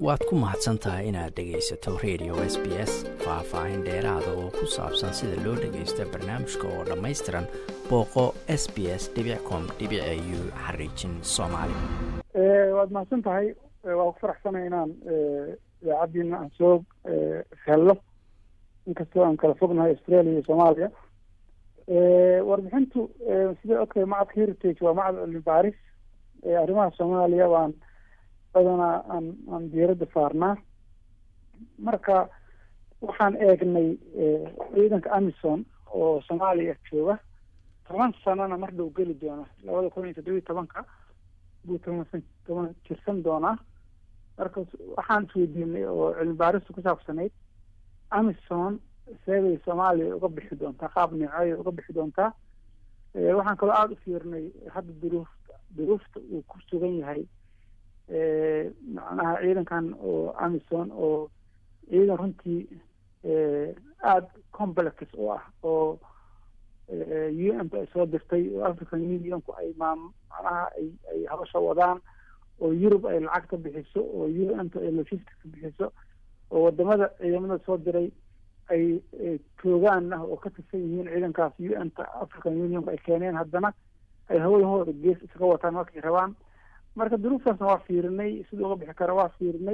waad ku mahadsan tahay inaad dhegaysato radio s b s faah-faahin dheeraada oo ku saabsan sida loo dhagaysto barnaamijka oo dhammaystiran booqo s b s com u xariijin soomaali waad mahadsan tahay waa ku faraxsanay inaan idaacaddiina aan soo helno inkastoo aan kala fognahay australia iyo soomaaliya warbixintu sida ogtahay macadka heritage waa macad cilmi baaris arrimaha soomaaliya waan badanaa aan aan diiradda saarnaa marka waxaan eegnay ciidanka amison oo soomaaliya jooga toban sanana mar dhow geli doona labada kun iyo toddobiyi tobanka buu toban toban jirsan doonaa marka waxaan isweydiinay oo cilmi baaristu ku saabsanayd amison seebay soomaaliya uga bixi doontaa qaab neecay uga bixi doontaa waxaan kaloo aada u fiirnay hadda duruufta duruufta uu ku sugan yahay macnaha ciidankan oo amison oo ciidan runtii aada complex u ah oo u n ta ay soo dirtay oo african unionku ay maam macnaha ay ay habasha wadaan oo yurub ay lacag ka bixiso oo u n ta ay logistic ka bixiso oo wadamada ciidamada soo diray ay joogaan ah oo ka tirsan yihiin ciidankaas u n ta african unionku ay keeneen haddana ay hawadahooda gees iskaga wataan markay rabaan marka duruuftaasna waa fiirinay siduu uga bixi kara waa fiirinay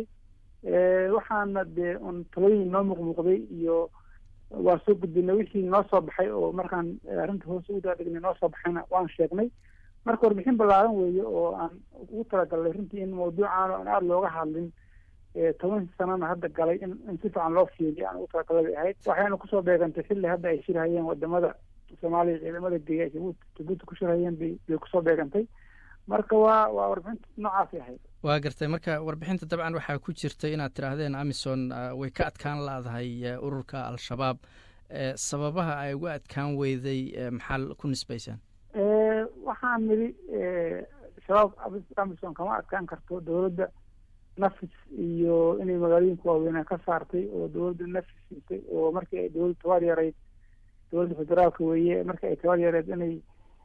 waxaana dee un talooyin noo muuqmuuqday iyo waa soo gudbinay wixii noo soo baxay oo markaan arrinta hoose u daadhignay noo soo baxayna waan sheegnay marka warbixin ballaaran weeye oo aan ugu talagalnay runtii in mawduucan aan aada looga hadlin toban sanana hadda galay in in si fiican loo fiiriyo aan ugu talagalay bay ahayd waxayna kusoo beegantay xilli hadda ay shirhayeen wadamada soomaaliya ciidamada geeya ay jabuuti jabuuti ku shirhayeen bay bay kusoo beegantay marka waa waa warbixinta noocaasay ahayd waa gartay marka warbixinta dabcan waxaa ku jirtay inaad tidhaahdeen amison way ka adkaan laadahay ururka al-shabaab sababaha ay uga adkaan weyday maxaa ku nisbaysaan waxaan nidhi shabaab amison kama adkaan karto dowladda nafis iyo inay magaalooyinka waaweynaa ka saartay oo dowladda nafis siisay oo markii ay dowladda tabaar yareyd dowladda federaalka weeye markii ay tabaar yareyd inay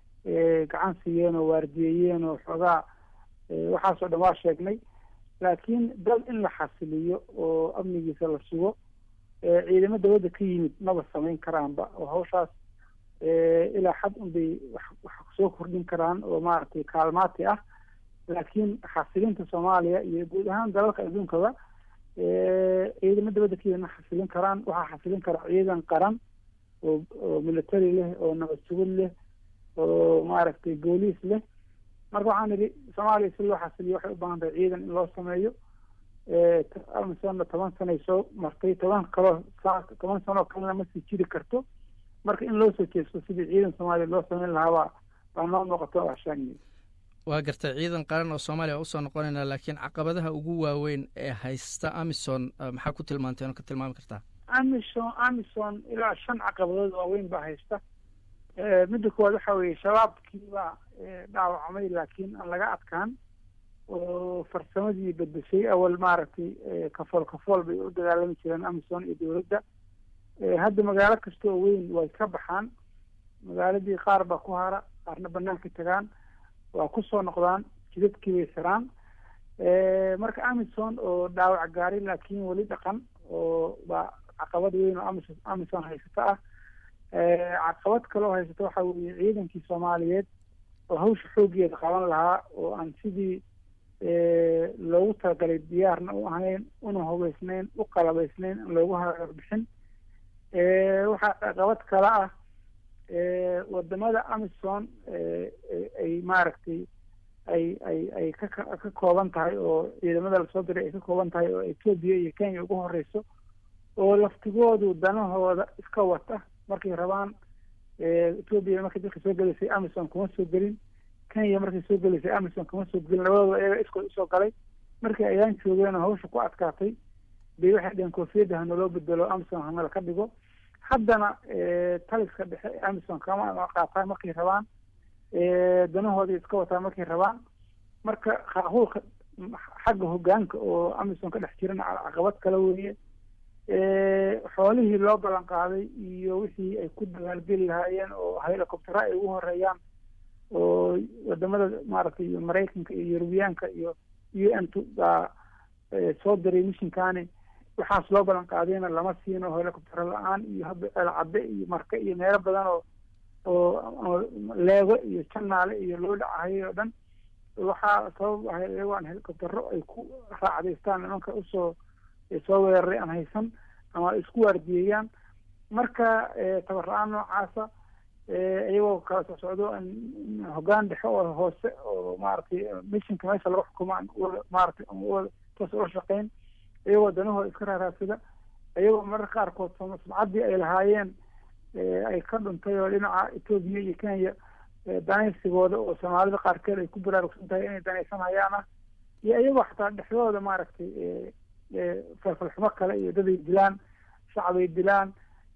gacan siiyeen oo waardiyeeyeen oo xoogaa waxaasoo dhan waa sheegnay laakiin dal in la xasiliyo oo amnigiisa la sugo ciidamo dawladda ka yimid maba samayn karaanba oo hawshaas ilaa xad unbay wax soo kordhin karaan oo maaragtay kaalmaati ah laakiin xasilinta soomaaliya iyo guud ahaan dalalka adduunkaba ciidamo dawladda ka yimid ma xasilin karaan waxaa xasilin karaa ciidan qaran oo oo military leh oo nabad sugid leh oo maaragtay booliis leh marka waxaan idhi soomaaliya si loo xasiliyo waxay u baahan tahay ciidan in loo sameeyo amisonna toban sanay soo martay toban kaloo toban sanoo kalena ma sii jiri karto marka in loo soo jeesto sidii ciidan soomaaliya loo sameyn lahaabaa baa noo muuqato ashaanyi waa gartay ciidan qaran oo soomaaliya usoo noqonayna laakiin caqabadaha ugu waaweyn ee haysta amison maxaa ku tilmaanteen oo ka tilmaami kartaa amison amison ilaa shan caqabadood waaweyn baa haysta midda koowaad waxa weeye shabaabkii baa dhaawacmay laakiin aan laga adkaan oo farsamadii bedeshay awal maaragtay kafool kafool bay u dagaalami jireen amison iyo dowladda hadda magaalo kasta oo weyn way ka baxaan magaaladii qaar baa ku hara qaarna banaanka tagaan waa kusoo noqdaan jidadkii bay xiraan marka amison oo dhaawac gaaray laakiin weli dhaqan oo baa caqabad weyn oo amison amison haysata ah caqabad kaloo haysata waxa weeye ciidankii soomaaliyeed oo hawsha xooggeeda qaban lahaa oo aan sidii loogu talagalay diyaarna u ahayn una hubeysnayn u qalabaysnayn in loogu harbixin waxaa caqabad kale ah wadamada amison ay maaragtay ay ay ay ka ka kooban tahay oo ciidamada lasoo diray ay ka kooban tahay oo etoobiya iyo kenya ugu horeyso oo laftigoodu danahooda iska wata markay rabaan etoobiya markay dalka soo gelaysay amison kuma soo gelin kenya markay soo gelaysay amison kuma soo gelin labadooda iyaga iskood usoo galay markii ayaan joogeen oo hawsha ku adkaatay bay waxay dheheen koofiyadda hanaloo bedelo amison hanala ka dhigo haddana taliska dhexe amison kama qaataan markay rabaan danahooda iska wataan markay rabaan marka qaahuulka xagga hogaanka oo amison ka dhex jirana caqabad kale weeye xoolihii loo ballan qaaday iyo wixii ay ku dagaalgeli lahaayeen oo helicoptera ay ugu horeeyaan oo wadamada maaragtay maraykanka iyo yurubiyaanka iyo u n t baa soo diray mishinkaani waxaas loo ballan qaadayna lama siino helicoptero la-aan iyo hadda ceelcadde iyo marke iyo meelo badan oo oo leego iyo janaale iyo loo dhacahayay oo dhan waxaa sabab ahay iyagoo aan helicoptero ay ku raacdaystaan nimanka usoo soo weeraray aan haysan ama isku waardiyeeyaan marka tabar la-aan noocaasa iyagoo kala soo socdo hoggaan dhexe oo hoose oo maaragtay mishinka meesha laga xukumo aan maaragtay toos ula shaqeyn iyagoo danahooda iska raaraadsada iyagoo mararka qaarkood sumcaddii ay lahaayeen ay ka dhuntay oo dhinaca etoobiya iyo kenya danaysigooda oo soomaalida qaarkeed ay ku baraarugsan tahay inay danaysanayaan ah iyo iyagoo xataa dhexdooda maaragtay falfalxumo kale iyo daday dilaan shacbay dilaan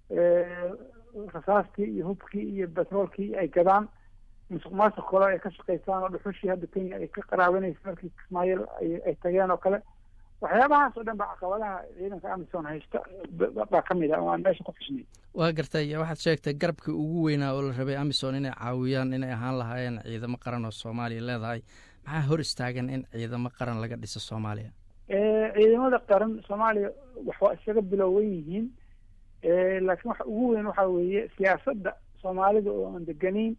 rasaastii iyo hubkii iyo betroolkii ay gadaan musuq maasuq kale ay ka shaqaysaan oo dhuxushii hadda kenya ay ka qaraabanaysa markii kismaayo ay tageen oo kale waxyaabahaas oo dhan ba caqabadaha ciidanka amison haysta baa ka mid ah oo aan meesha ku xusnay waa gartay waxaad sheegtay garabkii ugu weynaa oo la rabay amison inay caawiyaan inay ahaan lahaayeen ciidamo qaran oo soomaaliya leedahay maxaa hor istaagan in ciidamo qaran laga dhiso soomaaliya ciidamada qaran soomaaliya waxaa isaga bilowwan yihiin laakiin waxa ugu weyn waxa weeye siyaasadda soomaalida oo aan deganayn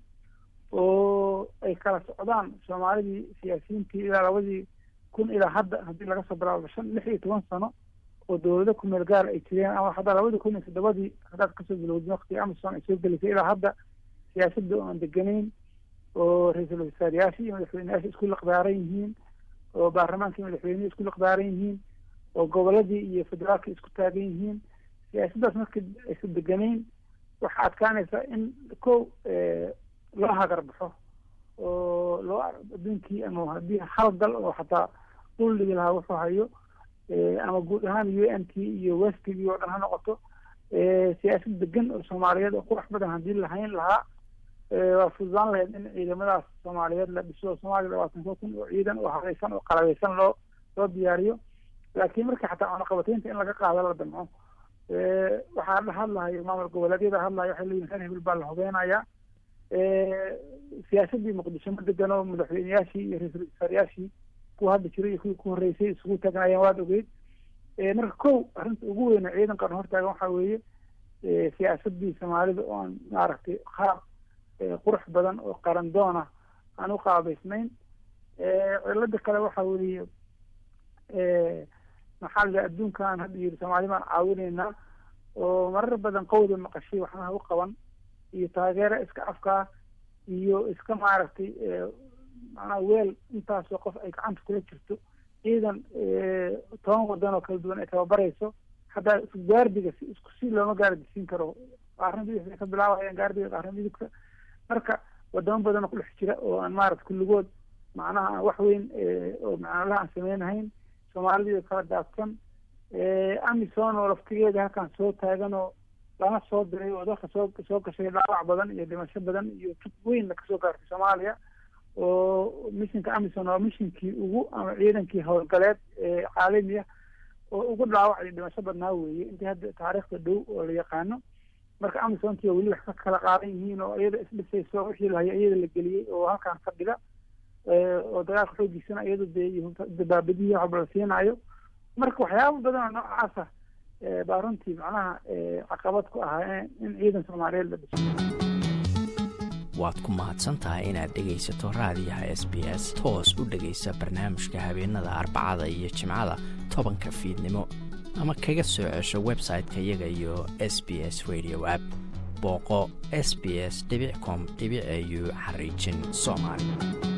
oo ay kala socdaan soomaalidii siyaasiyiintii ilaa labadii kun ilaa hadda haddii laga soo bilaabo shan lix iyo toban sano oo dowlado ku meel gaar ay jireen ama hadda labadii kun iyo toddobadii haddaad kasoo bilowdin waqtigii amison ay soo gelisay ilaa hadda siyaasadda oo aan deganayn oo ra-iisul wasaarayaasha iyo madaxweyneyaasha isku liqdaaran yihiin oo baarlamaanka iyo madaxweynehi isku liqdaaran yihiin oo goboladii iyo federaalka isku taagan yihiin siyaasaddaas markii aysan deganayn waxaa adkaanaysa in ko loo hagar baxo oo loo adduunkii ama haddii hal dal oo xataa dhul dhigi lahaa wuxuu hayo ama guud ahaan u n t iyo westigii oo dhan ha noqoto siyaasad degan oo soomaaliyeed oo qurax badan haddii lahayn lahaa waa fududaan lahayd in ciidamadaas soomaaliyeed la dhiso soomaaliya labaatan ko kun oo ciidan oo hadaysan oo qalabeysan loo loo diyaariyo laakiin markii xataa cunaqabataynta in laga qaado la damco waxaa la hadlahayo maamul goboleedyada hadlaya waxay leeyihin reer hebel baa la hubeynayaa siyaasaddii muqdisho ma degano madaxweyneyaashii iyo ra-iisul wasaarayaashii kuwa hadda jiray iyo kuwii ku horreysay isugu tagnayeen waad ogeyd marka kow arrinta ugu weyne ciidan qaran hortaagan waxaa weeye siyaasaddii soomaalida oo aan maaragtay qaab qurux badan oo qaran doona aan u qaabaysnayn cilada kale waxa weeye maxaa la adduunkan hadda yiri soomaali baan caawinaynaa oo marar badan qawda maqashay waxnaha u qaban iyo taageero iska afkaa iyo iska maaragtay macnaha weel intaasoo qof ay gacanta kula jirto ciidan toban wadan oo kala duwan ay tababarayso haddaa gaardiga si isku si looma gaardisiin karo qaarna bidix bay ka bilaabayaan gaardiga qaarna midugka marka wadamo badan oo kudhex jira oo aan maarata kulligood macnaha aan wax weyn oo macnalaha aan sameynahayn soomaalidii kala daadsan amison oo laftigeeda halkaan soo taagan oo lana soo diray oo dalka soo soo gashay dhaawac badan iyo dhimasho badan iyo tug weynna kasoo gaartay soomaaliya oo mishinka amison waa mishinkii ugu ama ciidankii howlgaleed ee caalami ah oo ugu dhaawac iyo dhimasho badnaa weeye intii hadda taariikhda dhow oo la yaqaano marka amisontii weli wax ka kala qaadan yihiin oo iyada isdhisayso wixii lahayo iyada la geliyey oo halkaan fadhida oo dagaalka xoogiisana iyada dee dabaabadihii waxba la siinaayo marka waxyaaba badan oo noocaasa baa runtii macnaha caqabad ku ahaa in ciidan soomaaliyeed la dhiso waad ku mahadsan tahay inaad dhegaysato raadiyaha s b s toos u dhegaysa barnaamijka habeenada arbacada iyo jimcada tobanka fiidnimo ama kaga soo cesho website-ka iyaga iyo s b s radio app booqo s b s com au xariijin soomaali